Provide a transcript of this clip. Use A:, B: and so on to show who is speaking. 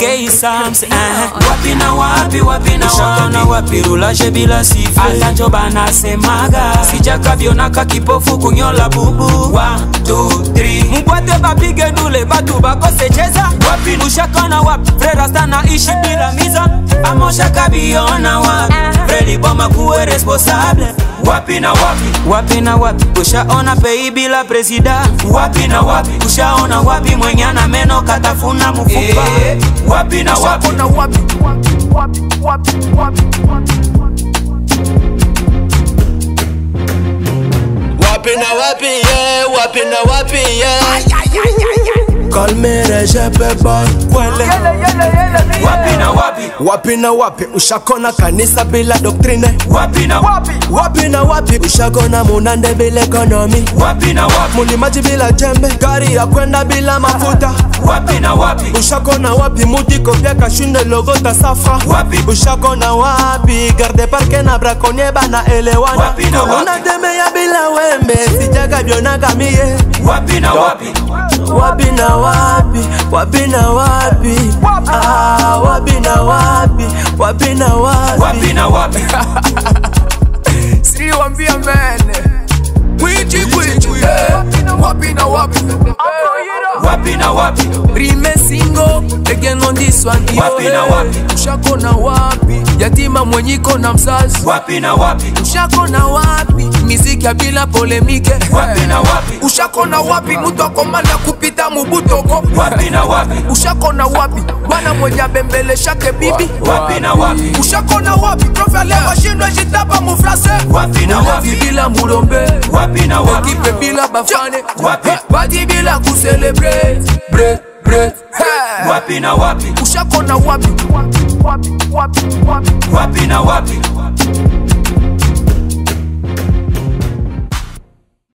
A: K Sams eh. Wapi na wapi wapi na wapi wapi rulaje bila sifa Hata njoba nasemaga sijakavionaka kipofu kunyola bubu 1 2 3 mbwate bapige ndule batu bakose cheza wapi ushakona wapi frerasta naishi bila miza amoshakabiona wapi fredi boma kuwe responsable wapi na wapi wapi na wapi ushaona pei bila presida wapi na wapi ushaona wapi mwenye ana meno katafuna mfupa wapi na wapi
B: Ushaona wapi wapi wapi wapi
C: Wapi na wapi yeah, wapi na wapi yeah.
D: Kalmere jepe boy kwele
A: wapi na wapi
D: wapi na wapi ushakona kanisa bila doktrine
A: wapi na wapi
D: wapi na wapi ushakona munande bila ekonomi
A: wapi na wapi
D: mulimaji bila jembe gari ya kwenda bila mafuta
A: wapi na wapi
D: ushakona wapi muti kopia kashunde logota safa
A: Wapi?
D: ushakona wapi garde parke na brakonye bana elewana
A: Wapi na wapi?
D: unatemea bila wembe sijaga byonaga mie
A: wapi na wapi
D: wapi na wapi wapi na wapi ah, wapi na wapi wapi na wapi
A: wapi na wapi
B: siliwambia mene kwiji kwiji yeah. wapi na wapi
A: wapi na wapi
B: rime singo again on this one yo,
A: Wapi na
B: eh.
A: wapi?
B: ushakona wapi yatima mwenyiko na mzazi
A: wapi na wapi
B: ushakona wapi miziki ya bila polemike
A: wapi na wapi
B: ushakona wapi mutu akomanda kupita mubutoko
A: wapi na wapi
B: ushakona wapi bwana mwenye abembeleshake bibi
A: wapi na wapi
B: ushakona wapi profe alewashindwe jitapa mufrase
A: wapi na
B: Mulevi
A: wapi
B: bila mulombe
A: wapi na wapi
B: ekipe bila bafane
A: Wapi?
B: badi bila kuselebrate bre bre Hey.
A: wapi na wapi
B: ushakona wapi wapi wapi wapi
A: wapi na wapi